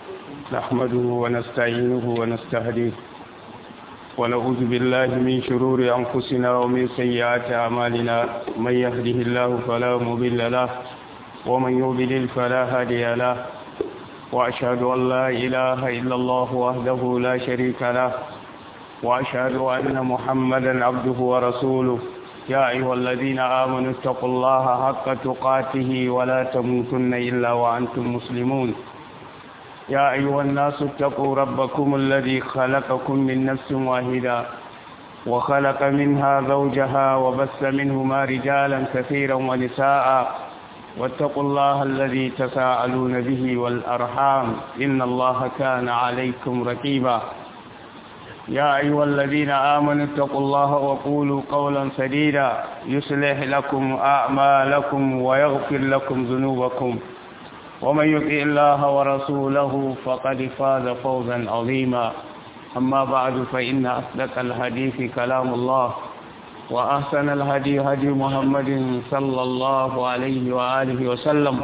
نحمده ونستعينه ونستهديه ونعوذ بالله من شرور أنفسنا ومن سيئات أعمالنا من يهده الله فلا مضل له ومن يضلل فلا هادي له وأشهد أن لا إله إلا الله وحده لا شريك له وأشهد أن محمدا عبده ورسوله يا أيها الذين آمنوا اتقوا الله حق تقاته ولا تموتن إلا وأنتم مسلمون يا أيها الناس اتقوا ربكم الذي خلقكم من نفس واحدة وخلق منها زوجها وبث منهما رجالا كثيرا ونساء واتقوا الله الذي تساءلون به والأرحام إن الله كان عليكم رقيبا يا أيها الذين آمنوا اتقوا الله وقولوا قولا سديدا يصلح لكم أعمالكم ويغفر لكم ذنوبكم ومن يطع الله ورسوله فقد فاز فوزا عظيما أما بعد فإن أصدق الحديث كلام الله وأحسن الهدي هدي محمد صلى الله عليه وآله وسلم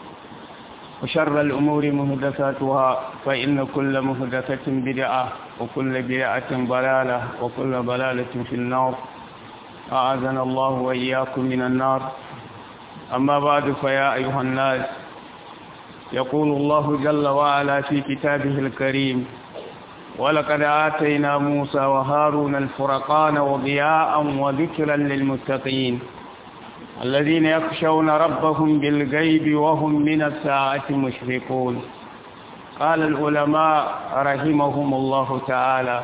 وشر الأمور مهدثاتها فإن كل مهدثة بدعة وكل بدعة ضلالة وكل ضلالة في النار أعاذنا الله وإياكم من النار أما بعد فيا أيها الناس يقول الله جل وعلا في كتابه الكريم ولقد آتينا موسى وهارون الفرقان وضياء وذكرا للمتقين الذين يخشون ربهم بالغيب وهم من الساعة مشركون قال العلماء رحمهم الله تعالى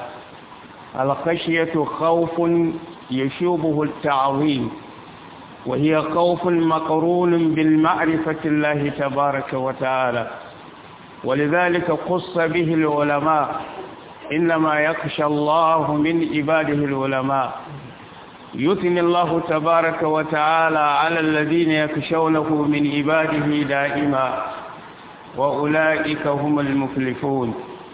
الخشية خوف يشوبه التعظيم وهي خوف مقرون بالمعرفة الله تبارك وتعالى ولذلك قص به العلماء إنما يخشى الله من عباده العلماء يثني الله تبارك وتعالى على الذين يخشونه من عباده دائما وأولئك هم المفلحون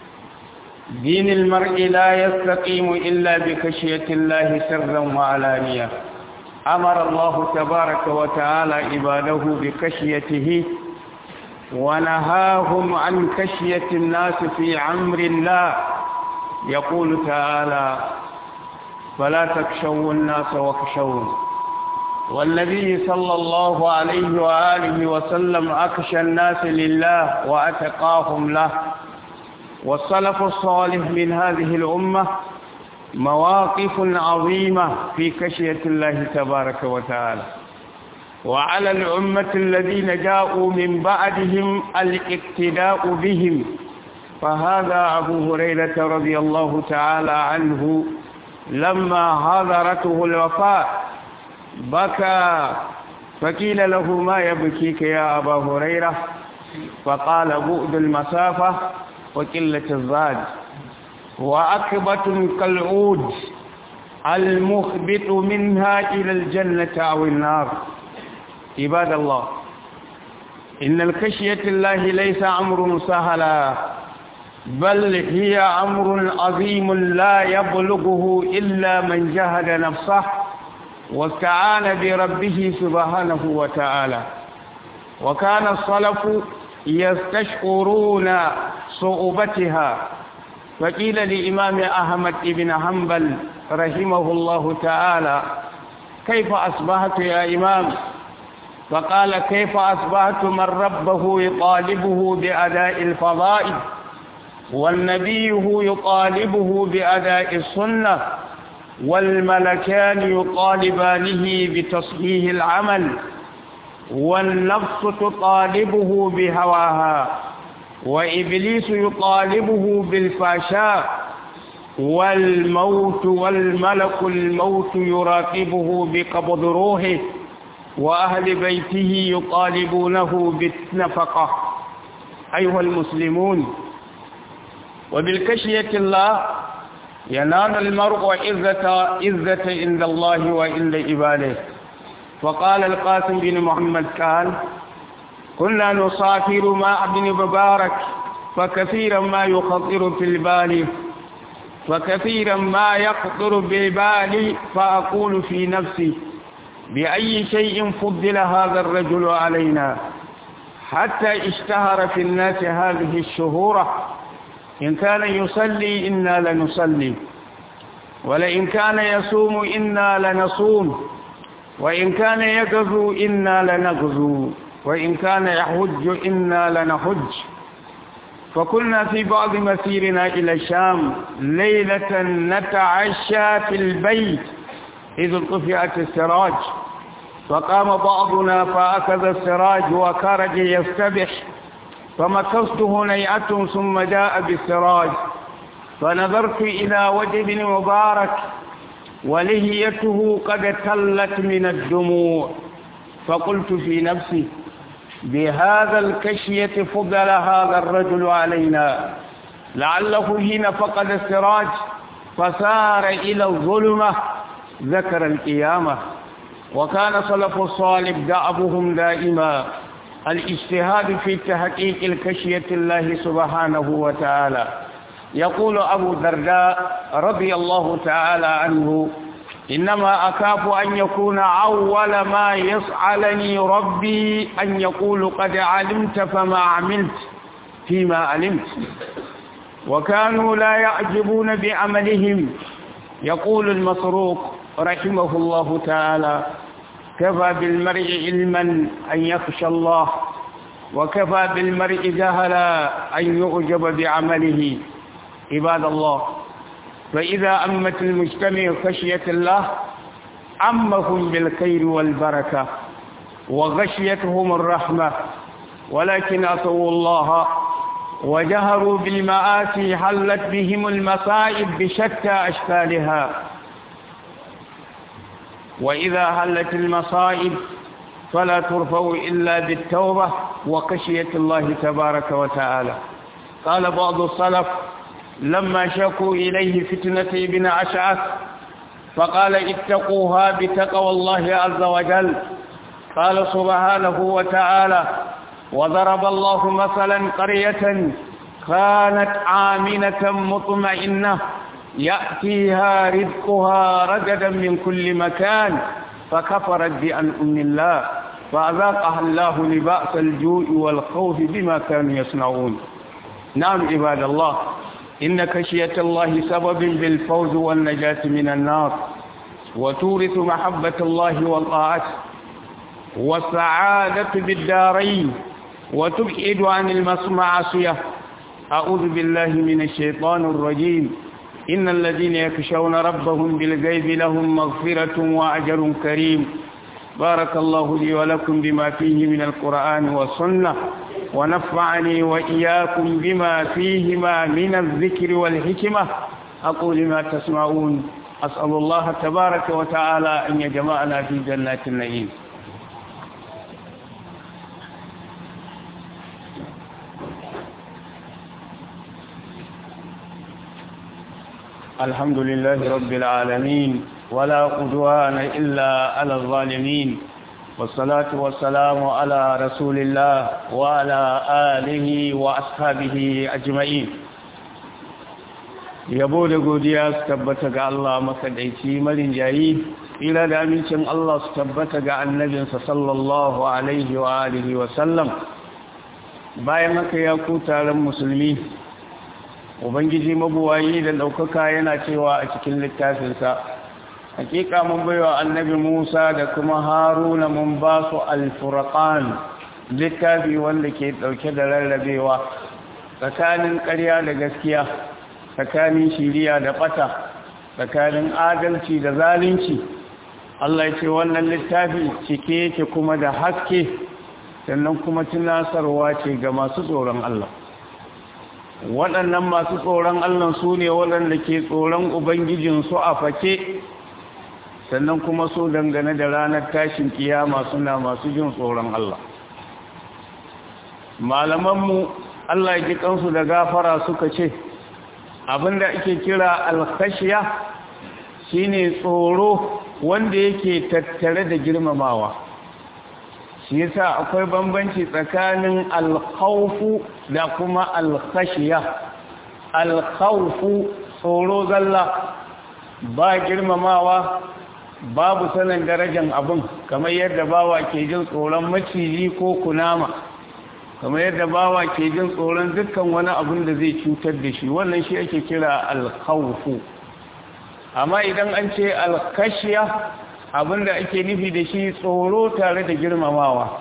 دين المرء لا يستقيم إلا بخشية الله سرا وعلانية أمر الله تبارك وتعالى عباده بخشيته ونهاهم عن خشية الناس في عمر الله يقول تعالى فلا تخشوا الناس واخشون والنبي صلى الله عليه وآله وسلم أخشى الناس لله وأتقاهم له والسلف الصالح من هذه الأمة مواقف عظيمة في خشية الله تبارك وتعالى وعلى الأمة الذين جاءوا من بعدهم الاقتداء بهم فهذا أبو هريرة رضي الله تعالى عنه لما حضرته الوفاة بكى فقيل له ما يبكيك يا أبا هريرة فقال بؤد المسافة وقلة الزاد وأكبة كالعود المخبط منها إلى الجنة أو النار عباد الله إن الخشية الله ليس أمر سهلا بل هي أمر عظيم لا يبلغه إلا من جهد نفسه واستعان بربه سبحانه وتعالى وكان الصلف يستشعرون صعوبتها فقيل لإمام أحمد بن حنبل رحمه الله تعالى كيف أصبحت يا إمام فقال كيف أصبحت من ربه يطالبه بأداء الفضائل والنبي يطالبه بأداء السنة والملكان يطالبانه بتصحيح العمل والنفس تطالبه بهواها وإبليس يطالبه بالفاشاء والموت والملك الموت يراقبه بقبض روحه وأهل بيته يطالبونه بالنفقة أيها المسلمون وبالكشية الله ينال المرء عزة عزة عند الله وعند عباده وقال القاسم بن محمد قال كنا نسافر مع ابن مبارك فكثيرا ما يخطر في البال فكثيرا ما يخطر بالبال فأقول في نفسي بأي شيء فضل هذا الرجل علينا حتى اشتهر في الناس هذه الشهورة إن كان يصلي إنا لنصلي ولئن كان يصوم إنا لنصوم وإن كان يغزو إنا لنغزو وإن كان يحج إنا لنحج فكنا في بعض مسيرنا إلى الشام ليلة نتعشى في البيت إذ طفئت السراج فقام بعضنا فأخذ السراج وخرج يستبح فمكثت هنيئة ثم جاء بالسراج فنظرت إلى وجه ابن مبارك ولهيته قد تلت من الدموع فقلت في نفسي بهذا الكشية فضل هذا الرجل علينا لعله حين فقد السراج فسار إلى الظلمة ذكر القيامة وكان صلف الصالح دأبهم دائما الاجتهاد في تحقيق الكشية الله سبحانه وتعالى يقول أبو الدرداء رضي الله تعالى عنه إنما أخاف أن يكون أول ما يسألني ربي أن يقول قد علمت فما عملت فيما علمت وكانوا لا يعجبون بعملهم يقول المسروق رحمه الله تعالى كفى بالمرء علما أن يخشى الله وكفى بالمرء جهلا أن يعجب بعمله عباد الله فإذا أمت المجتمع خشية الله أمهم بالخير والبركة وغشيتهم الرحمة ولكن أطوا الله وجهروا بالمآسي حلت بهم المصائب بشتى أشكالها وإذا حلت المصائب فلا ترفع إلا بالتوبة وخشية الله تبارك وتعالى قال بعض السلف لما شكوا إليه فتنة ابن أشعث فقال اتقوها بتقوى الله عز وجل قال سبحانه وتعالى وضرب الله مثلا قرية كانت آمنة مطمئنة يأتيها رزقها رجدا من كل مكان فكفرت بأنعم الله فأذاقها الله لبأس الجوع والخوف بما كانوا يصنعون نعم عباد الله إن خشية الله سبب بالفوز والنجاة من النار وتورث محبة الله والطاعة والسعادة بالدارين وتبعد عن المعصية أعوذ بالله من الشيطان الرجيم إن الذين يخشون ربهم بالغيب لهم مغفرة وأجر كريم بارك الله لي ولكم بما فيه من القرآن والسنة ونفعني وإياكم بما فيهما من الذكر والحكمة أقول ما تسمعون أسأل الله تبارك وتعالى أن يجمعنا في جنات النعيم الحمد لله رب العالمين ولا قدوان إلا على الظالمين والصلاة والسلام على رسول الله وعلى آله وأصحابه أجمعين yabo da godiya su tabbata ga Allah makaɗaici marin jayi ila da amincin Allah su tabbata ga annabinsa sallallahu alaihi wa alihi wa sallam bayan haka ya ku taron musulmi ubangiji mabuwayi da ɗaukaka yana cewa a cikin littafinsa hakika mun baiwa annabi musa da kuma haruna mun ba su alfurqan littafi wanda ke ɗauke da rarrabewa tsakanin ƙarya da gaskiya tsakanin shiriya da ɓata tsakanin adalci da zalunci Allah ya ce wannan littafi cike yake kuma da haske sannan kuma tunasarwa ce ga masu tsoron Allah waɗannan masu tsoron Allah su ne waɗanda ke tsoron Ubangijinsu a fake sannan kuma su dangane da ranar tashin kiyama suna masu jin tsoron Allah malamanmu Allah ya ji kansu da gafara suka ce abinda ake kira alkhashiya shine tsoro wanda yake tattare da girmamawa shi yasa akwai bambanci tsakanin alkhawfu da kuma alkhashiya alkhawfu tsoro zalla ba girmamawa babu sanin darajar abin kamar yadda bawa ke jin tsoron maciji ko kunama kamar yadda bawa ke jin tsoron dukkan wani abin da zai cutar da shi wannan shi ake kira alkhawfu amma idan an ce alkashiya abin da ake nufi da shi tsoro tare da girmamawa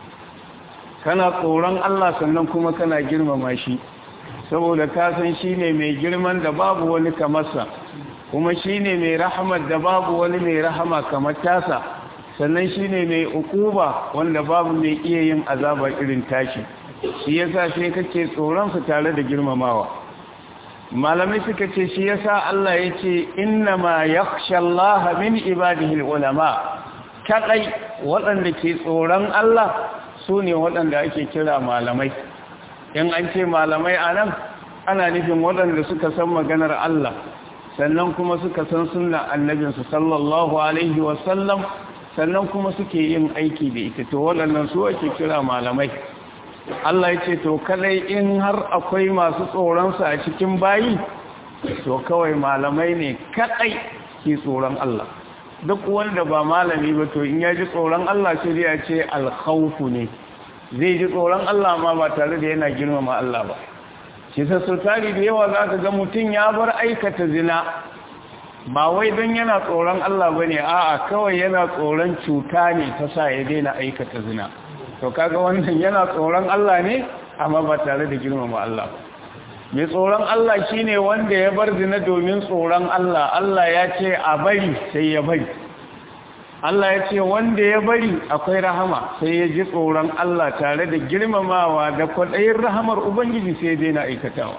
kana tsoron Allah sannan kuma kana girmama shi saboda ka san shi ne mai girman da babu wani kamarsa kuma shi ne mai rahamar da babu wani mai rahama kamar tasa sannan shi ne mai ukuba wanda babu mai iya yin azaba irin tashi shi yasa sai kake tsoronsa tare da girmamawa malamai suka ce shi yasa Allah ya ce innama yakhsha Allah min ibadihi ulama kadai waɗanda ke tsoron Allah su ne waɗanda ake kira malamai in an ce malamai anan ana nufin waɗanda suka san maganar Allah sannan kuma suka san sunna annabinsu sallallahu alaihi wasallam sannan kuma suke yin aiki da ita to waɗannan su ake kira malamai Allah ya ce to kadai in har akwai masu tsoronsa a cikin bayi to kawai malamai ne kadai ke tsoron Allah duk wanda ba malami ba to in ya ji tsoron Allah sai ya ce alkhawfu ne zai ji tsoron Allah ma ba tare da yana girmama Allah ba shi sassutari da yawa za ka ga mutum ya bar aikata zina ba wai don yana tsoron Allah ba ne a'a kawai yana tsoron cuta ne ta sa ya daina aikata zina to kaga wannan yana tsoron Allah ne amma ba tare da girmama Allah ba mai tsoron Allah shine wanda ya bar zina domin tsoron Allah Allah ya ce a bari sai ya bari Allah ya ce wanda ya bari akwai rahama sai ya ji tsoron Allah tare da girmamawa da kwaɗayin rahamar Ubangiji sai ya daina aikatawa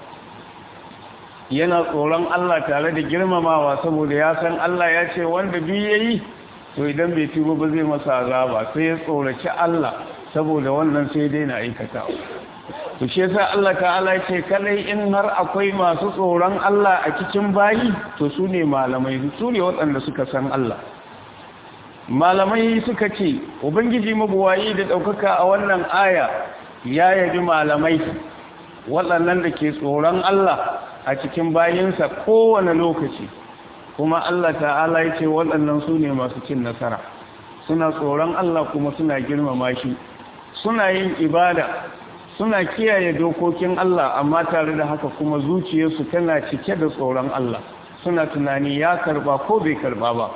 yana tsoron Allah tare da girmamawa saboda ya san Allah ya ce wanda biyu ya yi to idan bai tuba ba zai masa azaba sai ya tsoraci Allah saboda wannan sai ya daina aikatawa to shi yasa Allah ta'ala ya ce kadai in har akwai masu tsoron Allah a cikin bayi to su ne malamai su ne waɗanda suka san Allah malamai suka ce ubangiji mabuwayi da ɗaukaka a wannan aya ya yabi malamai waɗannan da ke tsoron Allah a cikin bayinsa kowane lokaci kuma Allah ta'ala ya ce waɗannan su ne masu cin nasara suna tsoron Allah kuma suna girmama shi suna yin ibada suna kiyaye dokokin Allah amma tare da haka kuma zuciyarsu tana cike da tsoron Allah suna tunani ya karba ko bai karba ba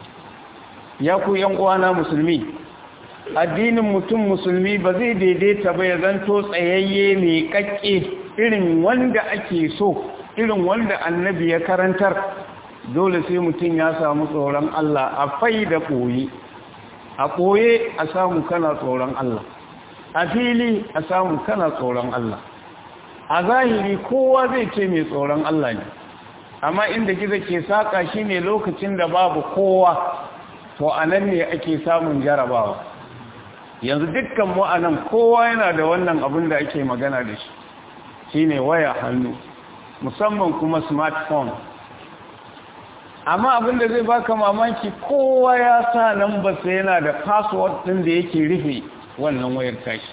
ya ku yan uwana musulmi addinin mutum musulmi ba zai daidaita ba ya zanto tsayayye mai kakke irin wanda ake so irin wanda annabi ya karantar dole sai mutum ya samu tsoron Allah a fai da ɓoye a ɓoye a samu kana tsoron Allah a fili a samu kana tsoron Allah a zahiri kowa zai ce mai tsoron Allah ne amma inda gizo ke saƙa shi ne lokacin da babu kowa to a nan ne ake samun jarabawa yanzu dukkan mu a nan kowa yana da wannan abin da ake magana da shi shi ne waya hannu musamman kuma smartphone amma abin da zai baka mamaki kowa ya sa nan ba sai yana da password ɗin da yake rufe wannan wayar tashi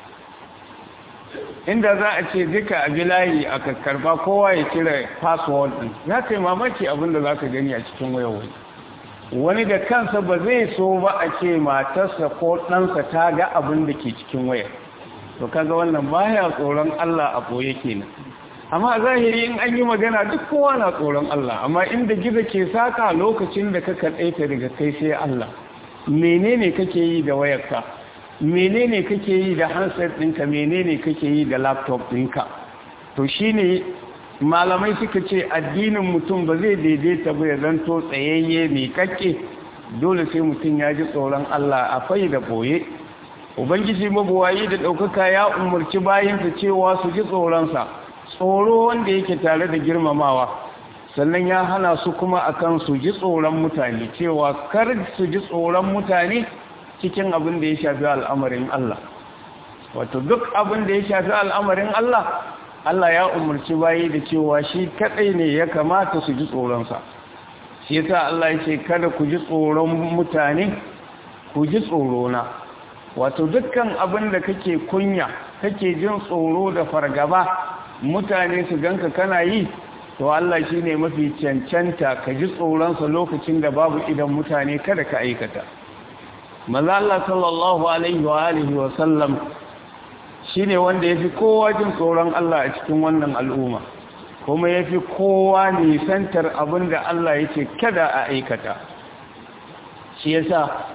inda za a ce duka a bilayi a kakkarba kowa ya cire password ɗin ya kai mamaki abin da za ka gani a cikin wayar wani wani da kansa ba zai so ba a ce matarsa ko ɗansa ta ga abin da ke cikin wayar to kaga wannan baya tsoron Allah a ɓoye kenan amma a zahiri in an yi magana duk kowa na tsoron Allah amma inda gizo ke saka lokacin da ka kaɗaita daga kai sai Allah menene kake yi da wayarka menene kake yi da handset ɗinka menene kake yi da laptop ɗinka to shine malamai suka ce addinin mutum ba zai daidaita ba ya zanto tsayayye mai kakke dole sai mutum ya ji tsoron Allah a fai da ɓoye ubangiji mabuwayi da ɗaukaka ya umarci bayansa cewa su ji tsoronsa tsoro wanda yake tare da girmamawa sannan ya hana su kuma akan su ji tsoron mutane cewa kar su ji tsoron mutane cikin abin da ya shafi al'amarin Allah wato duk abin da ya shafi al'amarin Allah Allah ya umarci bayi da cewa shi kadai ne ya kamata su ji tsoronsa shi yasa Allah ya ce kada ku ji tsoron mutane ku ji tsorona wato dukkan abin da kake kunya kake jin tsoro da fargaba mutane su ganka kana yi to Allah shi ne mafi cancanta ka ji tsoronsa lokacin da babu idan mutane kada ka aikata maza Allah sallallahu alaihi wa alihi wa sallam shine wanda yafi kowa jin tsoron Allah a cikin wannan al'umma kuma yafi kowa nisantar abinda Allah yake kada a aikata shi yasa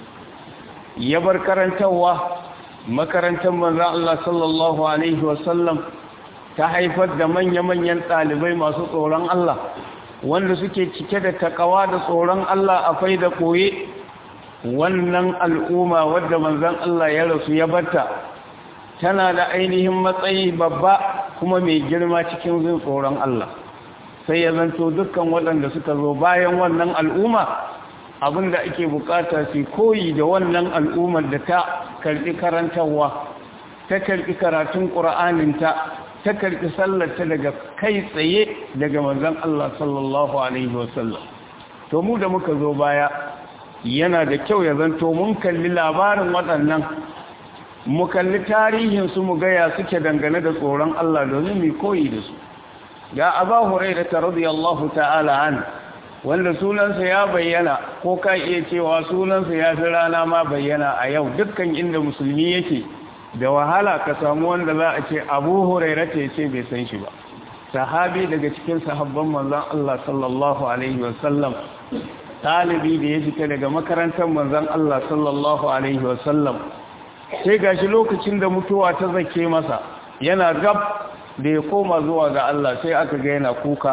ya bar karantarwa makarantar manzon Allah sallallahu alaihi wasallam ta haifar da manya-manyan ɗalibai masu tsoron Allah wanda suke cike da takawa da tsoron Allah a fai da koye wannan al'umma wadda manzan Allah ya rasu ya barta tana da ainihin matsayi babba kuma mai girma cikin zin tsoron Allah sai ya zanto dukkan waɗanda suka zo bayan wannan al'umma abinda ake bukata su koyi da wannan al'ummar da ta karɓi karantarwa ta karɓi karatun ƙura'aninta ta karɓi sallarta daga kai tsaye daga manzan Allah sallallahu Alaihi wasallam to mu da muka zo baya yana da kyau ya zanto mun kalli labarin waɗannan mu kalli tarihinsu mu gaya suke dangane da tsoron Allah domin mu koyi da su ya aba huraira ta radiyallahu ta'ala an wanda sunansa ya bayyana ko ka iya cewa sunansa ya fi rana ma bayyana a yau dukkan inda musulmi yake da wahala ka samu wanda za a ce abu hurairata ya ce bai san shi ba sahabi daga cikin sahabban manzan Allah sallallahu alaihi wasallam talibi da ya fita daga makarantar manzan Allah sallallahu alaihi wasallam sai gashi lokacin da mutuwa ta zake masa yana gab da ya koma zuwa ga Allah sai aka ga yana kuka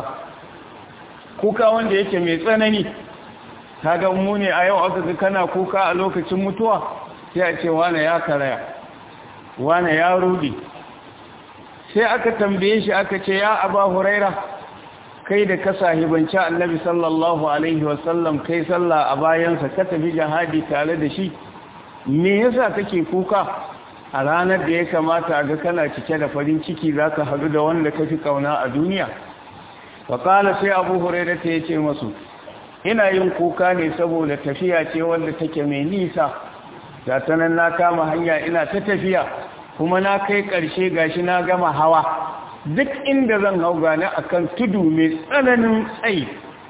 kuka wanda yake mai tsanani kaga mu ne a yau aka ga kana kuka a lokacin mutuwa sai a ce wane ya karaya wane ya rudi sai aka tambaye shi aka ce ya aba huraira kai da ka sahibanci annabi sallallahu alaihi wasallam kai sallah a bayansa ka tafi jihadi tare da shi me yasa kake kuka a ranar da ya kamata ga kana cike da farin ciki zaka hadu da wanda kafi kauna a duniya wa qala sai abu huraira ta yace masu ina yin kuka ne saboda tafiya ce wanda take mai nisa ga tanan na kama hanya ina ta tafiya kuma na kai ƙarshe gashi na gama hawa duk inda zan hau gane akan tudu mai tsananin tsayi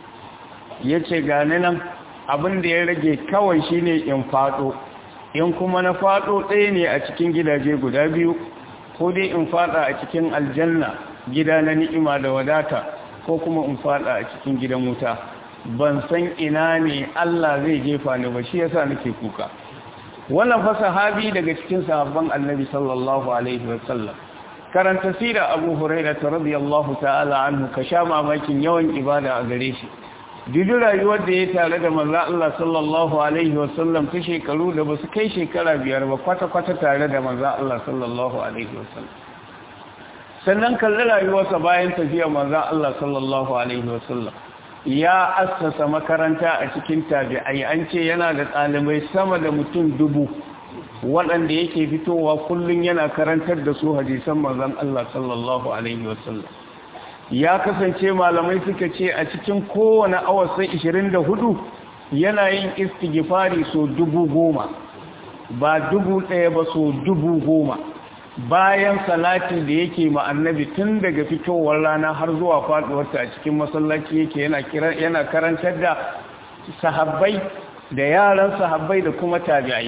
ya ce gane nan abin da ya rage kawai shine in faɗo in kuma na faɗo ɗaya ne a cikin gidaje guda biyu ko dai in faɗa a cikin aljanna gida na ni'ima da wadata ko kuma in faɗa a cikin gidan wuta ban san ina ne Allah zai jefa ni ba shi yasa nake kuka wannan fa sahabi daga cikin sahabban annabi sallallahu alaihi wasallam karanta sira abu hurairah radiyallahu ta'ala anhu ka sha mamakin yawan ibada a gare shi dudu rayuwar da ya tare da manzo Allah sallallahu alaihi wasallam ta shekaru da basu kai shekara biyar ba kwata kwata tare da manzo Allah sallallahu alaihi wasallam sannan kalli rayuwarsa bayan tafiya manzo Allah sallallahu alaihi wasallam ya assasa makaranta a cikin tabi'ai an ce yana da ɗalibai sama da mutum dubu waɗanda yake fitowa kullum yana karantar da su hadisan manzon Allah sallallahu alaihi wasallam ya kasance malamai suka ce a cikin kowane awa sai 24 yana yin istighfari so dubu goma ba dubu ɗaya ba so dubu goma bayan salati da yake ma annabi tun daga fitowar rana har zuwa faduwarta a cikin masallaci yake yana yana karantar da sahabbai da yaran sahabbai da kuma tabi'ai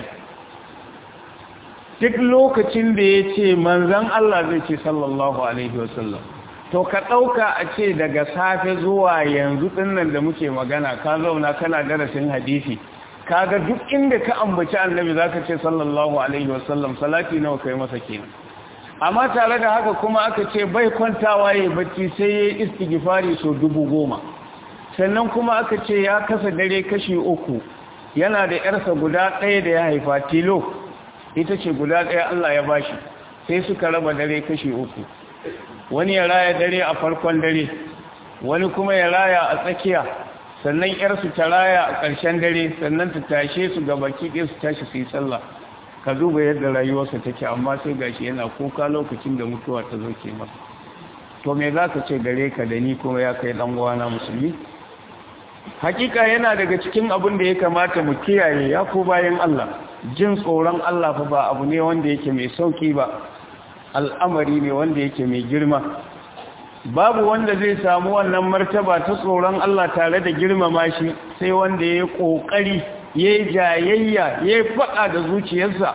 duk lokacin da ya ce manzan Allah zai ce sallallahu alaihi wasallam to ka ɗauka a ce daga safe zuwa yanzu ɗinnan da muke magana ka zauna kana darasin hadisi kaga duk inda ka ambaci annabi zaka ce sallallahu alaihi wasallam salati nawa kai masa kenan amma tare da haka kuma aka ce bai kwantawa yayin bacci sai yayi istighfari so dubu goma sannan kuma aka ce ya kasa dare kashi uku yana da yarsa guda ɗaya da ya haifa tilo ita ce guda ɗaya Allah ya bashi sai suka raba dare kashi uku wani ya raya dare a farkon dare wani kuma ya raya a tsakiya sannan yarsu ta raya a ƙarshen dare sannan ta tashe su ga baki ɗin su tashi su yi sallah ka duba yadda rayuwarsa take amma sai gashi yana kuka lokacin da mutuwa ta zo ke masa to me za ka ce gare ka da ni kuma ya kai ɗan uwana musulmi hakika yana daga cikin abin da ya kamata mu kiyaye ya ko bayan Allah jin tsoron Allah fa ba abu ne wanda yake mai sauki ba al'amari ne wanda yake mai girma babu wanda zai samu wannan martaba ta tsoron Allah tare da girmama shi sai wanda ya yi ƙoƙari ya yi jayayya ya yi faɗa da zuciyarsa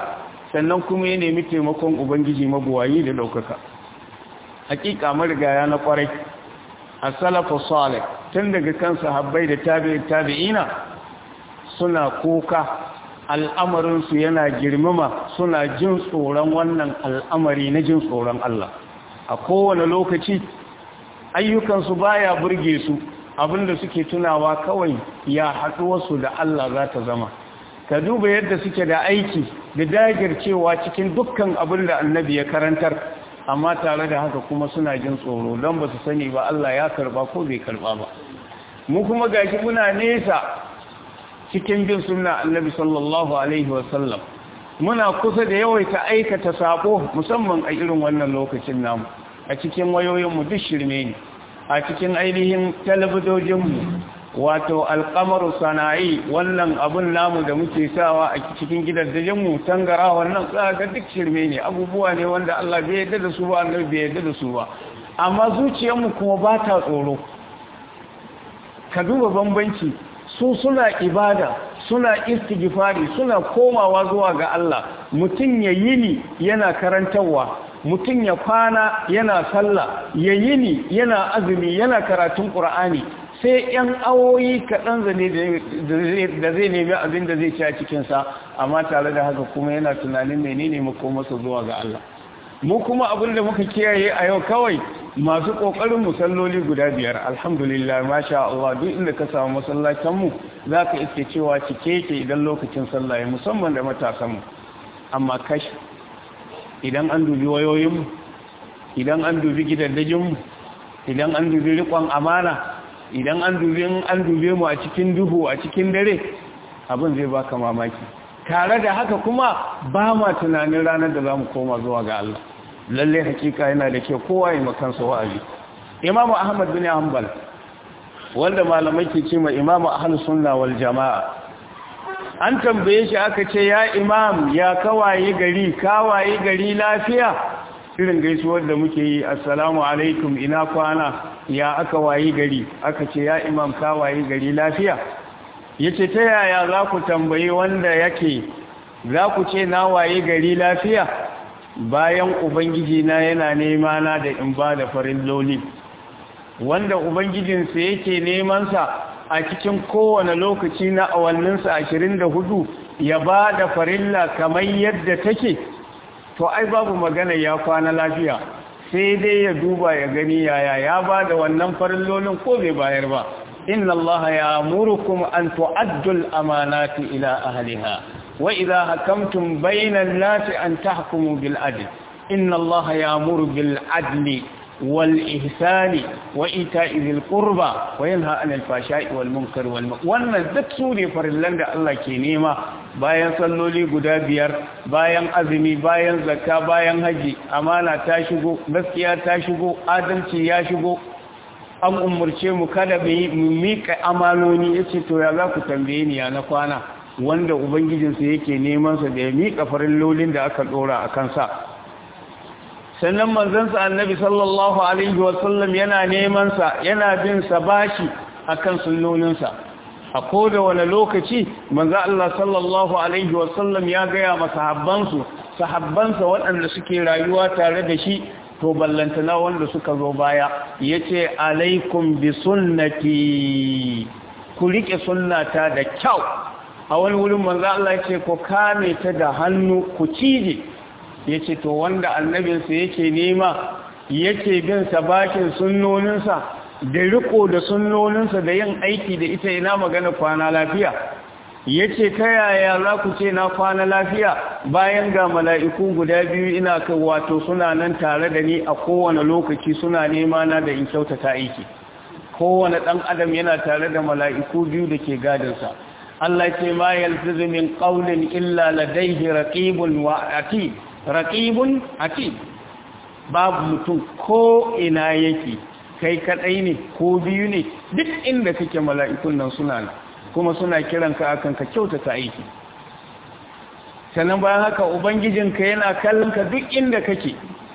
sannan kuma ya nemi taimakon ubangiji mabuwayi da ɗaukaka hakika marigaya na kwarai a salafu salih tun daga kan sahabbai da tabi'ina suna kuka al'amarinsu yana girmama suna jin tsoron wannan al'amari na jin tsoron Allah a kowane lokaci ayyukansu baya burge su abinda suke tunawa kawai ya haɗuwarsu da Allah za ta zama ka duba yadda suke da aiki da dagircewa cikin dukkan abin da annabi ya karantar amma tare da haka kuma suna jin tsoro don ba su sani ba Allah ya karba ko bai karba ba mu kuma gashi muna nesa cikin bin sunna annabi sallallahu alaihi wasallam muna kusa da yawaita aikata sabo musamman a irin wannan lokacin namu a cikin wayoyinmu duk shirme ne a cikin ainihin talabijojinmu wato alkamaru sana'i wannan abun namu da muke sawa a cikin gidajenmu tangara wannan ga duk shirme ne abubuwa ne wanda Allah bai yarda da su ba annabi bai yarda da su ba amma zuciyarmu kuma ba ta tsoro ka duba bambanci su suna ibada suna istighfari suna komawa zuwa ga Allah mutum ya yini yana karantarwa mutum ya kwana yana sallah ya yini yana azumi yana karatun qur'ani sai ‘yan awoyi kaɗan zane da zai nemi abin da zai ci a cikinsa amma tare da haka kuma yana tunanin menene makomarsa zuwa ga Allah mu kuma abin da muka kiyaye a yau kawai masu ƙoƙarin musalloli guda biyar alhamdulillah masha Allah duk inda ka samu masallacinmu za ka iske cewa cike ke idan lokacin sallah musamman da matasanmu amma kashi idan an dubi wayoyinmu idan an dubi gidaddajinmu idan an dubi riƙon amana idan an dube an dube mu a cikin duhu a cikin dare abin zai baka mamaki tare da haka kuma ba ma tunanin ranar da zamu koma zuwa ga Allah lalle hakika yana da ke kowa ya makansa wa'azi Imam Ahmad bin Hanbal wanda malamai ke cewa Imam Ahlus Sunna wal Jamaa an tambaye shi aka ce ya imam ya kawaye gari kawaye gari lafiya irin gaisuwar da muke yi assalamu alaikum ina kwana ya aka wayi gari aka ce ya imam ka wayi gari lafiya yace ta yaya za ku tambayi wanda yake za ku ce na wayi gari lafiya bayan ubangiji na yana nema na da in ba da farin loli wanda ubangijinsa yake nemansa a cikin kowane lokaci na awanninsa ashirin da hudu ya ba da farilla kamar yadda take to ai babu magana ya kwana lafiya sai dai ya duba ya gani yaya ya ba da wannan farillolin ko bai bayar ba inna allaha ya murukum an tu'addu al-amanati ila ahliha wa idha hakamtum bayna an-nasi an tahkumu bil adl inna allaha ya'muru bil adli wal ihsani wa ita'i dhil qurba wa yanha 'anil fahsha'i wal munkari wal wannan duk su ne farillan da Allah ke nema bayan salloli guda biyar bayan azumi bayan zakka bayan haji amana ta shigo gaskiya ta shigo adalci ya shigo an umurce mu kada mu mika amanoni yace to ya za ku tambaye ni ya na kwana wanda ubangijinsa yake neman sa da ya mika farillolin da aka dora a kansa sannan manzansa annabi sallallahu alaihi wasallam yana neman sa yana bin sa bashi akan sunnoninsa a koda wani lokaci manzo Allah sallallahu alaihi wasallam ya gaya ma sahabbansu sahabbansa waɗanda suke rayuwa tare da shi to ballantana wanda suka zo baya yace alaikum bi sunnati ku rike sunnata da kyau a wani wurin manzo Allah yace ku kame ta da hannu ku cije yace to wanda annabinsa yake nema yake bin sa bakin sunnoninsa da riko da sunnoninsa da yin aiki da ita ina magana kwana lafiya yace ta yaya za ku ce na kwana lafiya bayan ga mala'iku guda biyu ina kan wato suna nan tare da ni a kowane lokaci suna nema na da in kyautata aiki kowane dan adam yana tare da mala'iku biyu da ke gadinsa Allah ce ma yalfizu min qawlin illa ladayhi raqibun wa atid raqibun atid babu mutum ko ina yake kai kadai ne ko biyu ne duk inda kake mala'ikun nan suna nan kuma suna kiran ka akan ka kyautata aiki sannan bayan haka ubangijinka yana kallon ka duk inda kake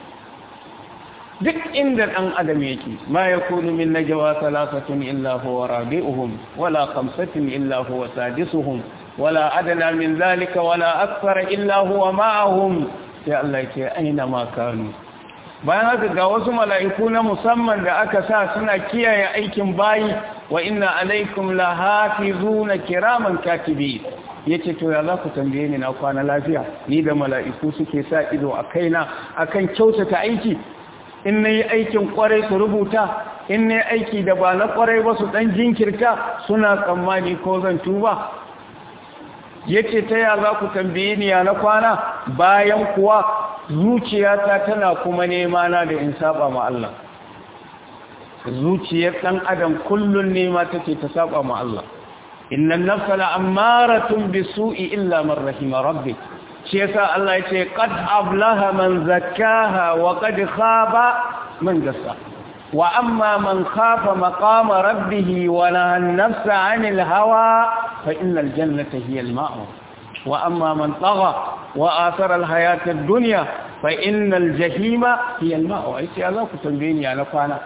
duk inda dan adam yake ma yakunu min najwa thalathatun illa huwa rabi'uhum wala khamsatin illa huwa sadisuhum wala adana min zalika wala akthara illa huwa ma'ahum sai Allah ya ce aina ma kanu bayan haka ga wasu mala'iku na musamman da aka sa suna kiyaye aikin bayi wa inna alaikum lahafizuna kiraman katibi yace to ya za ku tambaye ni na kwana lafiya ni da mala'iku suke sa ido a kaina akan kyautata aiki in nayi aikin kwarai su rubuta in nayi aiki da ba na kwarai ba su dan jinkirta suna tsammani ko zan tuba yace ta ya za ku tambaye ni ya na kwana bayan kuwa zuciyata tana kuma nema na da in saba ma Allah zuciyar dan adam kullun nema take ta saba ma Allah innan nafsa la'ammaratun bisu'i illa man rahima rabbik shi yasa Allah yace qad ablaha man zakkaha wa qad khaba man dassa wa amma man khafa maqama rabbih wa nahaa an-nafsa 'anil hawa fa innal jannata hiya al-ma'wa wa amma man tagha wa athara al-hayata ad-dunya fa innal jahima hiya al-ma'wa ai sai Allah ku tambaye ni na kwana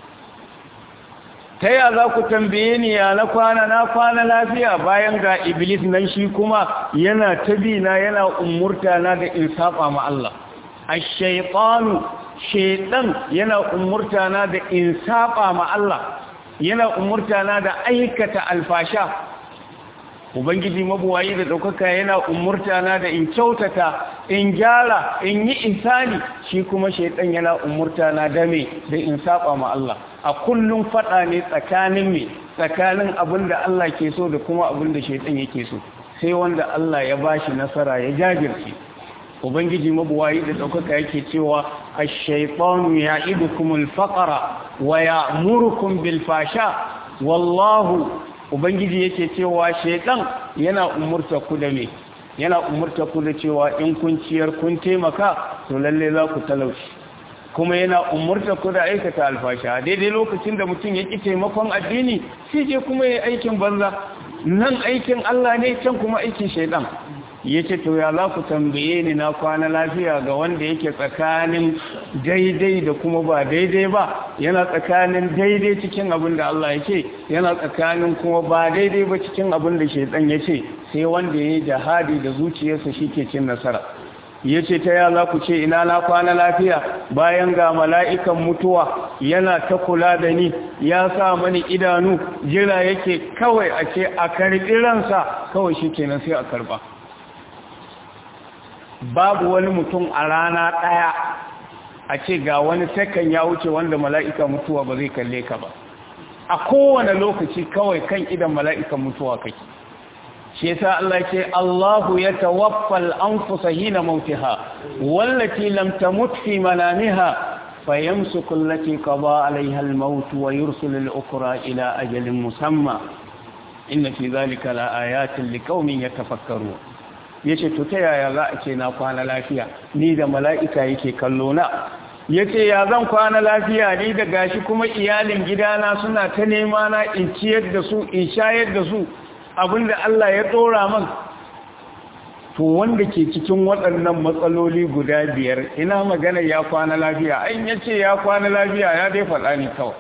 ta ya za ku tambaye ni ya na kwana na kwana lafiya bayan ga iblis nan shi kuma yana tabina yana umurta na da in saba ma Allah ash-shaytanu shaytan yana umurta na da in saba ma Allah yana umurta na da aikata alfasha ubangiji mabuwayi da daukaka yana umurta na da in kyautata in gyara in yi insani shi kuma shaytan yana umurta na da me da in saba ma Allah a kullum fada ne tsakanin me tsakanin abin da Allah ke so da kuma abin da shaitan yake so sai wanda Allah ya bashi nasara ya jajirce ubangiji mabuwayi da daukaka yake cewa ash-shaytanu ya'idukumul faqra wa ya'murukum bil fasha wallahu ubangiji yake cewa shaitan yana umurta ku da me yana umurta ku da cewa in kun ciyar kun taimaka to lalle za ku talauci kuma yana umurta ku da aikata alfasha daidai lokacin da mutum ya ƙi taimakon addini sai je kuma ya aikin banza nan aikin Allah ne can kuma aikin shaidan ya ce to ya za ku tambaye ni na kwana lafiya ga wanda yake tsakanin daidai da kuma ba daidai ba yana tsakanin daidai cikin abin da Allah ya ce yana tsakanin kuma ba daidai ba cikin abin da shaidan ya ce sai wanda ya yi jihadi da zuciyarsa shi ke cin nasara ya ce ta ya za ku ce ina na kwana lafiya bayan ga mala'ikan mutuwa yana ta kula da ni ya sa mani idanu jira yake kawai a ce a karɓi ransa kawai shi kenan sai a karɓa babu wani mutum a rana ɗaya a ce ga wani sakan ya wuce wanda mala'ika mutuwa ba zai kalle ka ba a kowane lokaci kawai kan idan mala'ikan mutuwa kake shi yasa Allah ce Allahu ya tawaffal anfusa hina mautiha wallati lam tamut fi manamiha fayamsuku allati qada alaiha al-maut wa yursilu al-ukra ila ajalin musamma inna fi dhalika la ayatin liqaumin yatafakkarun yace to ta yaya za a ce na kwana lafiya ni da mala'ika yake kallo na yace ya zan kwana lafiya ni da gashi kuma iyalin gidana suna ta nema na in ciyar da su in shayar da su abinda Allah ya tsora man to wanda ke cikin waɗannan matsaloli guda biyar ina magana ya kwana lafiya ai yace ya kwana lafiya ya dai faɗa ni kawai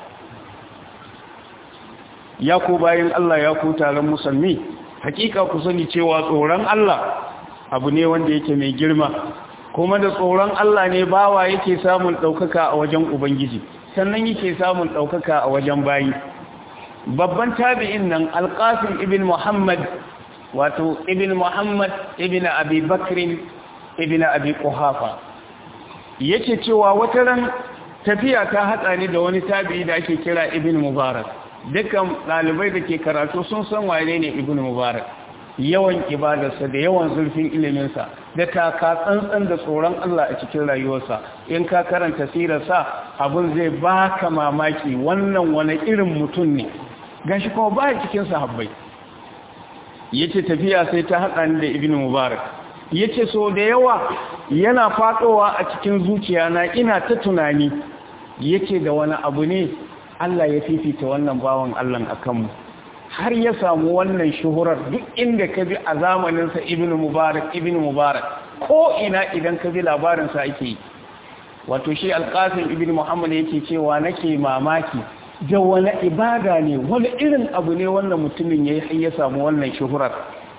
ya ku bayan Allah ya ku taron musulmi hakika ku sani cewa tsoron Allah abu ne wanda yake mai girma kuma da tsoron Allah ne bawa yake samun ɗaukaka a wajen Ubangiji sannan yake samun ɗaukaka a wajen bayi babban tabi'in nan alƙasim ibn muhammad wato ibn muhammad ibn abi bakrin ibn abi ƙuhafa yake cewa wata ran tafiya ta hatsa ni da wani tabi'i da ake kira ibn mubarak dukkan ɗalibai da ke karatu sun san wane ne ibn mubarak yawan ibadarsa da yawan zurfin iliminsa da taka tsantsan da tsoron Allah a cikin rayuwarsa in ka karanta sirarsa abin zai baka mamaki wannan wani irin mutum ne gashi kuma ba cikin sahabbai yace tafiya sai ta haɗa ni da ibn mubarak yace so da yawa yana faɗowa a cikin zuciya na ina ta tunani yace da wani abu ne Allah ya fifita wannan bawan Allah akan mu har ya samu wannan shuhurar duk inda ka bi a zamaninsa ibn mubarak ibn mubarak ko ina idan ka bi labarinsa ake yi wato shi alƙasim ibn muhammad yake cewa nake mamaki da wani ibada ne wani irin abu ne wannan mutumin ya yi ya samu wannan shuhurar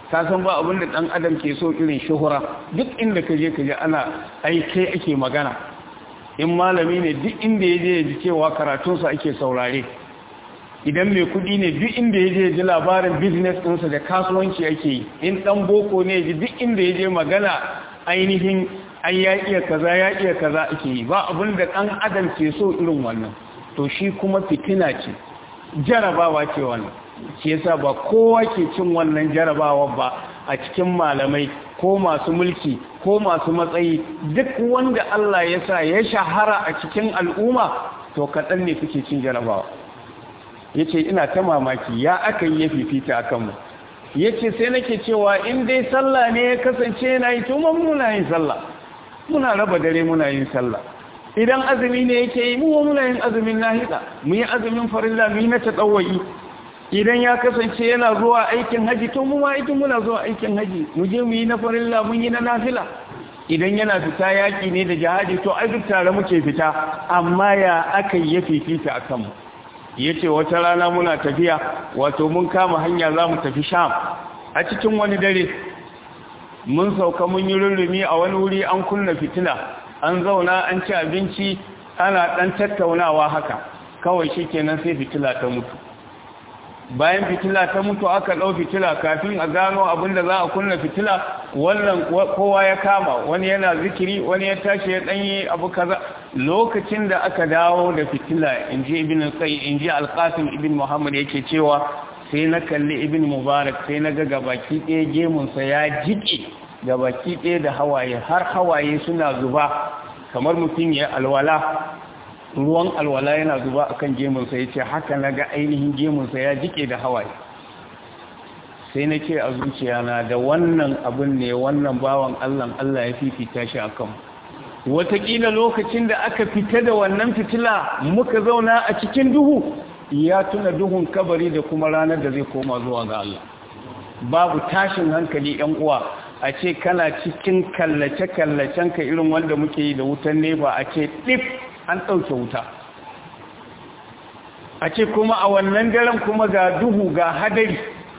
ka san ba abin da ɗan adam ke so irin shuhura duk inda ka je ka je ana ai kai ake magana in malami ne duk inda ya je ya ji cewa karatunsa ake saurare idan mai kudi ne duk inda ya je ji labarin business ɗinsa da kasuwanci ake yi in ɗan boko ne ji duk inda ya je magana ainihin ai ya iya kaza ya iya kaza ake yi ba abin da ɗan adam ke so irin wannan to shi kuma fitina ce jarabawa ce wannan shi yasa ba kowa ke cin wannan jarabawa ba a cikin malamai ko masu mulki ko masu matsayi duk wanda Allah ya sa ya shahara a cikin al'umma to kaɗan ne suke cin jarabawa ya ce ina ta mamaki ya aka yi ya fifita a kanmu ya ce sai nake cewa in dai sallah ne ya kasance yana yi tuma muna yin sallah muna raba dare muna yin sallah idan azumi ne yake yi mu muna yin azumin nahida mu yi azumin farilla mu yi na taɗawayi idan ya kasance yana zuwa aikin haji to mu ma aikin muna zuwa aikin haji mu je mu yi na farilla mun yi na nafila idan yana fita yaƙi ne da jihadi to ai duk tare muke fita amma ya aka yi ya fifita a kanmu ya ce wata rana muna tafiya wato mun kama hanya za mu tafi sham a cikin wani dare mun sauka mun yi rurrumi a wani wuri an kunna fitila an zauna an ci abinci ana ɗan tattaunawa haka kawai shi kenan sai fitila ta mutu bayan fitila ta mutu aka ɗau fitila kafin a gano abin da za a kunna fitila wannan kowa ya kama wani yana zikiri wani ya tashi ya ɗanyi abu kaza lokacin da aka dawo da fitila in ji ibn sai in ji alƙasim ibn muhammad yake cewa sai na kalli ibn mubarak sai na ga gabaki ɗaya gemunsa ya jiƙe gabaki ɗaya da hawaye har hawaye suna zuba kamar mutum ya alwala ruwan alwala yana zuba akan gemunsa ya ce haka na ga ainihin gemunsa ya jike da hawaye sai na ce a zuciyana da wannan abin ne wannan bawan allah allah ya fifita shi a kan watakila lokacin da aka fita da wannan fitila muka zauna a cikin duhu ya tuna duhun kabari da kuma ranar da zai koma zuwa ga allah babu tashin hankali yan uwa a ce kana cikin kallace-kallacen ka irin wanda muke yi da wutan nefa a ce ɗif an ɗauke wuta a ce kuma a wannan daren kuma ga duhu ga hadari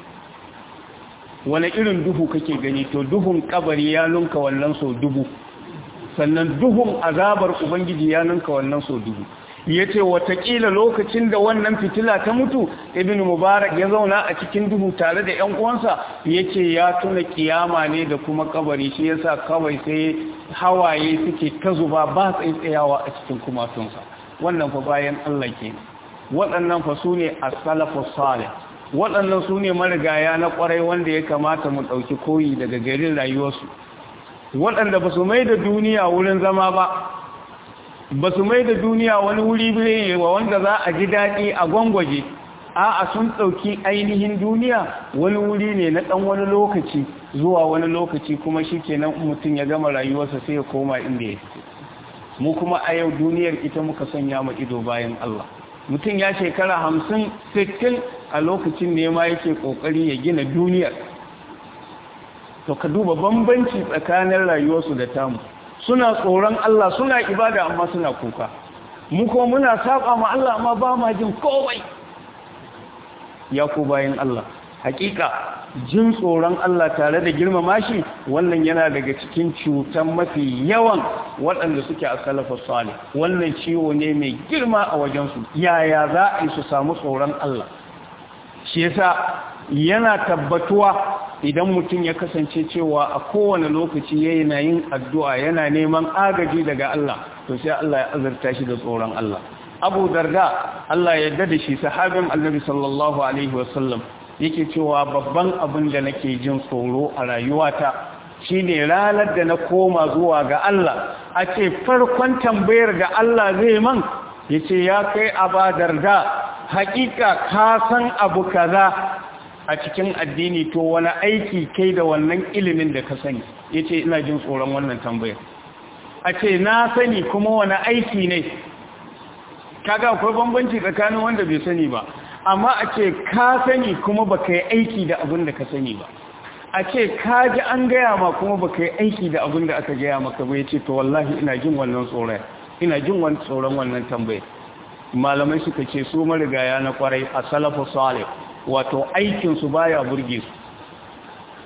wani irin duhu kake gani to duhun kabari ya nunka wannan so dubu sannan duhun azabar ubangiji ya nunka wannan so dubu ya ce watakila lokacin da wannan fitila ta mutu ibn mubarak ya zauna a cikin duhu tare da yan uwansa ya ce ya tuna kiyama ne da kuma kabari shi yasa kawai sai hawaye suke ta zuba ba tsaitsayawa a cikin kumatunsa wannan fa bayan Allah ke waɗannan fa su ne as-salafu salih waɗannan su ne marigaya na ƙwarai wanda ya kamata mu ɗauki koyi daga garin rayuwarsu waɗanda ba su mai da duniya wurin zama ba ba su mai da duniya wani wuri bane wa wanda za a ji daɗi a gwangwaje a'a sun ɗauki ainihin duniya wani wuri ne na ɗan wani lokaci zuwa wani lokaci kuma shi kenan mutum ya gama rayuwarsa sai ya koma inda ya fito mu kuma a yau duniyar ita muka sanya ma ido bayan Allah mutum ya shekara hamsin sittin a lokacin ne ma yake ƙoƙari ya gina duniyar to ka duba bambanci tsakanin rayuwarsu da tamu suna tsoron Allah suna ibada amma suna kuka mu kuma muna saba ma Allah amma ba ma jin komai ya ku bayan Allah hakika jin tsoron Allah tare da girmama shi wannan yana daga cikin cutan mafi yawan waɗanda suke a salafa salih wannan ciwo ne mai girma a wajensu yaya za a yi su samu tsoron Allah shi yasa yana tabbatuwa idan mutum ya kasance cewa a kowane lokaci yana yin addu'a yana neman agaji daga Allah to sai Allah ya azurta shi da tsoron Allah Abu Darda Allah ya yarda da shi sahabin Annabi sallallahu alaihi wasallam yake cewa babban abin da nake jin tsoro a rayuwata shine ranar da na koma zuwa ga Allah a ce farkon tambayar da Allah zai man yace ya kai Abu Darda hakika ka san abu kaza a cikin addini to wani aiki kai da wannan ilimin da ka sani yace ina jin tsoron wannan tambayar a ce na sani kuma wani aiki ne kaga akwai bambanci tsakanin wanda bai sani ba amma a ce ka sani kuma baka yi aiki da abin da ka sani ba a ce ka ji an gaya ma kuma baka yi aiki da abin da aka gaya maka ba yace to wallahi ina jin wannan tsoron ina jin wannan tsoron wannan tambayar malamai suka ce su marigaya na kwarai a salafu salih wato aikinsu baya burge su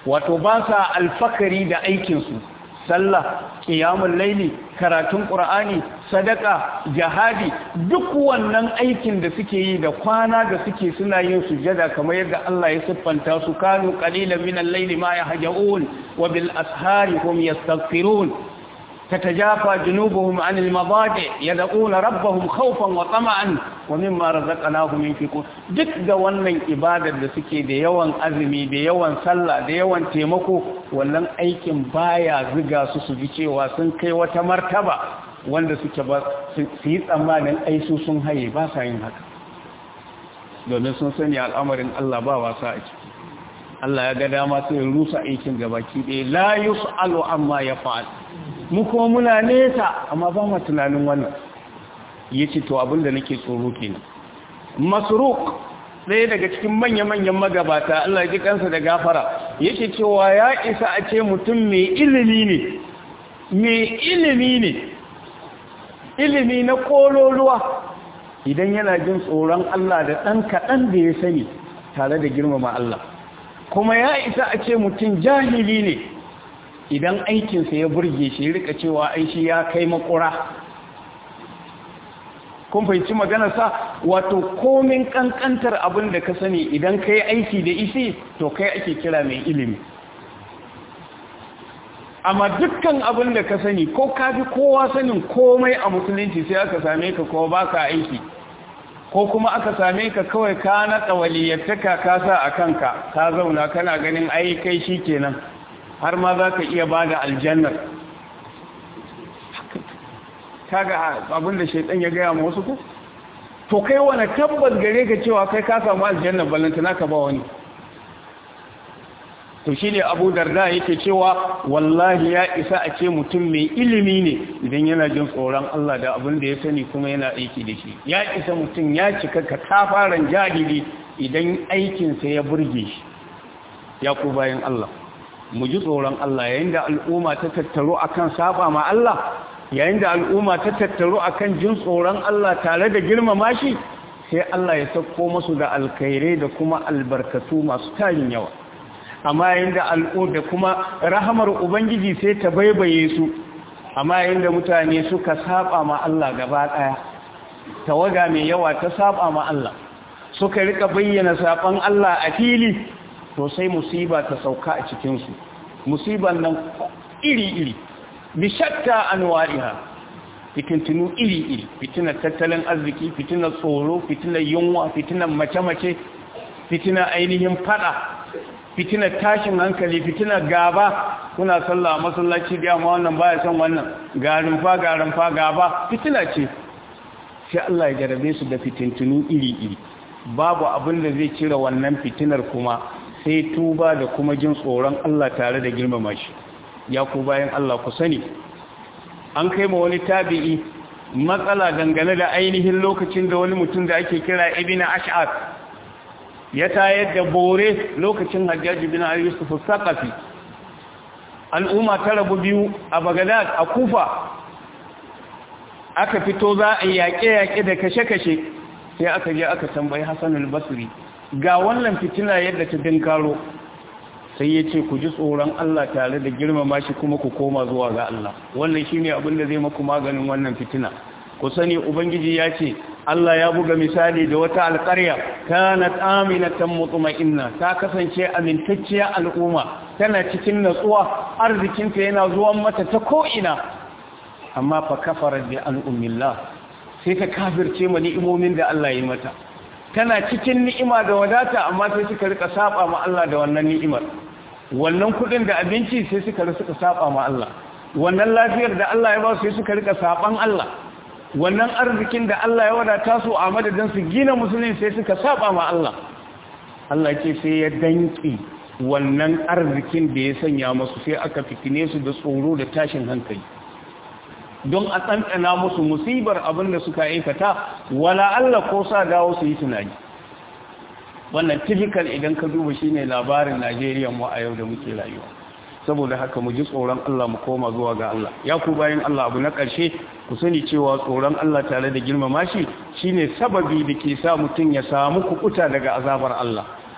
wato ba sa alfakari da aikinsu sallah qiyamul laili karatun qur'ani sadaka jihadi duk wannan aikin da suke yi da kwana da suke suna yin sujada kamar yadda Allah ya siffanta su kanu qalilan min al-layli ma yahjaun wa bil ashari hum yastaghfirun تتجافى جنوبهم عن المضاجع يدعون ربهم خوفا وطمعا ومما رزقناهم ينفقون duk da wannan ibadar da suke da yawan azumi da yawan sallah da yawan taimako wannan aikin baya ziga su su ji cewa sun kai wata martaba wanda suke ba su yi tsammanin aisu sun haye ba sa yin haka domin sun sani al'amarin Allah ba wasa a ciki Allah ya ga dama sai rusa aikin gabaki ɗaya la yus'alu amma ya fa'al mu kuma muna nesa amma ba mu tunanin wannan yace to abinda nake tsoro kenan masruq ɗaya daga cikin manya-manyan magabata Allah ya ji kansa da gafara yake cewa ya isa a ce mutum mai ilimi ne mai ilimi ne ilimi na kololuwa idan yana jin tsoron Allah da ɗan kaɗan da ya sani tare da girmama Allah kuma ya isa a ce mutum jahili ne idan aikinsa ya burge shi rika cewa aishi ya kai makura kun fahimci maganarsa wato komin kankantar abin da ka sani idan ka yi aiki da isi to kai ake kira mai ilimi amma dukkan abin da ka sani ko ka fi kowa sanin komai a musulunci sai aka same ka ko ba ka aiki ko kuma aka same ka kawai ka naɗa waliyattaka ka sa a kanka ka zauna kana ganin ai kai shi kenan har ma za ka iya ba da aljannar kaga abin da shaitan ya gaya ma wasu ku to kai wani tabbas gare ka cewa kai ka samu aljannar ballantana ka ba wani to shi ne abu darda yake cewa wallahi ya isa a ce mutum mai ilimi ne idan yana jin tsoron Allah da abin da ya sani kuma yana aiki da shi ya isa mutum ya cika ka kafaran jahili idan aikinsa ya burge shi ya ku bayan Allah mu ji tsoron Allah yayin da al'umma ta tattaro akan saba ma Allah yayin da al'umma ta tattaro akan jin tsoron Allah tare da girmama shi sai Allah ya sauko musu da alkhairai da kuma albarkatu masu tarin yawa amma yayin da al'u da kuma rahamar ubangiji sai ta baibaye su amma yayin da mutane suka saba ma Allah gaba daya tawaga mai yawa ta saba ma Allah suka rika bayyana saban Allah a fili to sai musiba ta sauka a cikin su musiban nan iri-iri bi shatta anwariha fitintunu iri-iri fitinar tattalin arziki fitinar tsoro fitinar yunwa fitinar mace-mace fitinar ainihin fada fitinar tashin hankali fitinar gaba kuna sallah masallaci da amma wannan baya son wannan garin fa garin fa gaba fitina ce sai Allah ya jarabe su da fitintunu iri-iri babu abin da zai cire wannan fitinar kuma sai tuba da kuma jin tsoron Allah tare da girmama shi ya ku bayan Allah ku sani an kai ma wani tabi'i matsala dangane da ainihin lokacin da wani mutum da ake kira ibn ash'ab ya tayar da bore lokacin hajjaji bin al-yusuf saqafi al'umma ta rabu biyu a bagadad a kufa aka fito za a yaƙe-yaƙe da kashe-kashe sai aka je aka tambayi hassan al-basri ga wannan fitina yadda ta dinkaro sai ya ce ku ji tsoron Allah tare da girmama shi kuma ku koma zuwa ga Allah wannan shi ne abin da zai maku maganin wannan fitina ku sani ubangiji ya ce Allah ya buga misali da wata alƙarya kanat aminatan mutma'inna ta kasance amintacciya al'umma tana cikin natsuwa arzikinta yana zuwan mata ta ko'ina amma fa kafarat bi al'ummillah sai ta kafirce ma ni'imomin da Allah ya mata tana cikin ni'ima da wadata amma sai suka rika saba ma Allah da wannan ni'imar wannan kudin da abinci sai suka rika saba ma Allah wannan lafiyar da Allah ya ba su sai suka rika saban Allah wannan arzikin da Allah ya wadata su a madadin su gina musulmi sai suka saba ma Allah Allah ce sai ya danki wannan arzikin da ya sanya musu sai aka fitine su da tsoro da tashin hankali don a tsantsana musu musibar abin da suka aikata wala Allah ko sa dawo su yi tunani wannan typical idan ka duba shine labarin Najeriya mu a yau da muke rayuwa saboda haka mu ji tsoron Allah mu koma zuwa ga Allah ya ku bayan Allah abu na ƙarshe ku sani cewa tsoron Allah tare da girmama shi shine sababi da ke sa mutum ya samu kukuta daga azabar Allah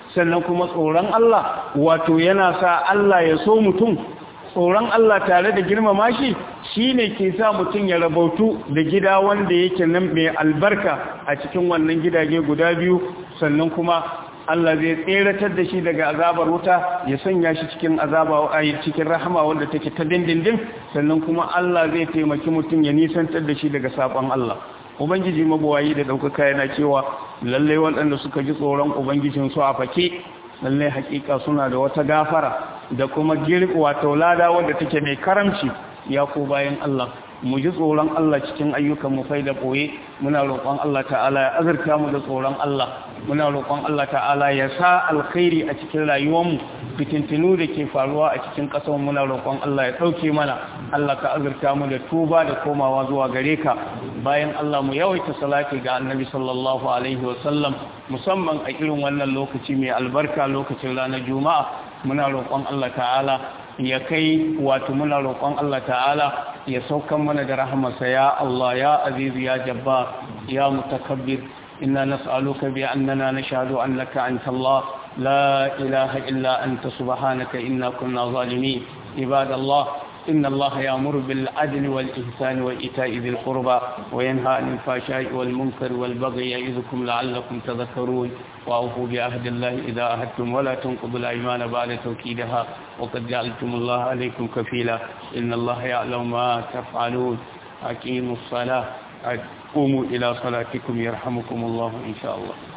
sannan kuma tsoron Allah wato yana sa Allah ya so mutum tsoron Allah tare da girmama shi shi ne ke sa mutum ya rabautu da gida wanda yake nan mai albarka a cikin wannan gidaje guda biyu sannan kuma Allah zai tseratar da shi daga azabar wuta ya sanya shi cikin azaba a cikin rahama wanda take ta dindindin sannan kuma Allah zai taimaki mutum ya nisantar da shi daga sabon Allah ubangiji mabuwayi da ɗaukaka yana cewa lallai waɗanda suka ji tsoron ubangijinsu a fake lallai hakika suna da wata gafara da kuma wato lada wadda take mai karamci ya ko bayan Allah mu ji tsoron Allah cikin ayyukan mu fai da boye muna roƙon Allah ta'ala ya azurta mu da tsoron Allah muna roƙon Allah ta'ala ya sa alkhairi a cikin rayuwar mu fitintinu da ke faruwa a cikin ƙasar muna roƙon Allah ya ɗauke mana Allah ka azurta mu da tuba da komawa zuwa gare ka bayan Allah mu yawaita salati ga annabi sallallahu alaihi wa sallam musamman a irin wannan lokaci mai albarka lokacin ranar juma'a muna roƙon Allah ta'ala ya kai wato muna roƙon Allah ta'ala ya saukan mana da rahamarsa ya Allah ya aziz ya jabbar ya mutakabbir inna nas'aluka bi annana nashhadu annaka anta Allah la ilaha illa anta subhanaka inna kunna zalimin ibadallah إن الله يأمر بالعدل والإحسان وإيتاء ذي القربى وينهى عن الفحشاء والمنكر والبغي يعظكم لعلكم تذكرون وأوفوا بعهد الله إذا عهدتم ولا تنقضوا الأيمان بعد توكيدها وقد جعلتم الله عليكم كفيلا إن الله يعلم ما تفعلون أقيموا الصلاة قوموا إلى صلاتكم يرحمكم الله إن شاء الله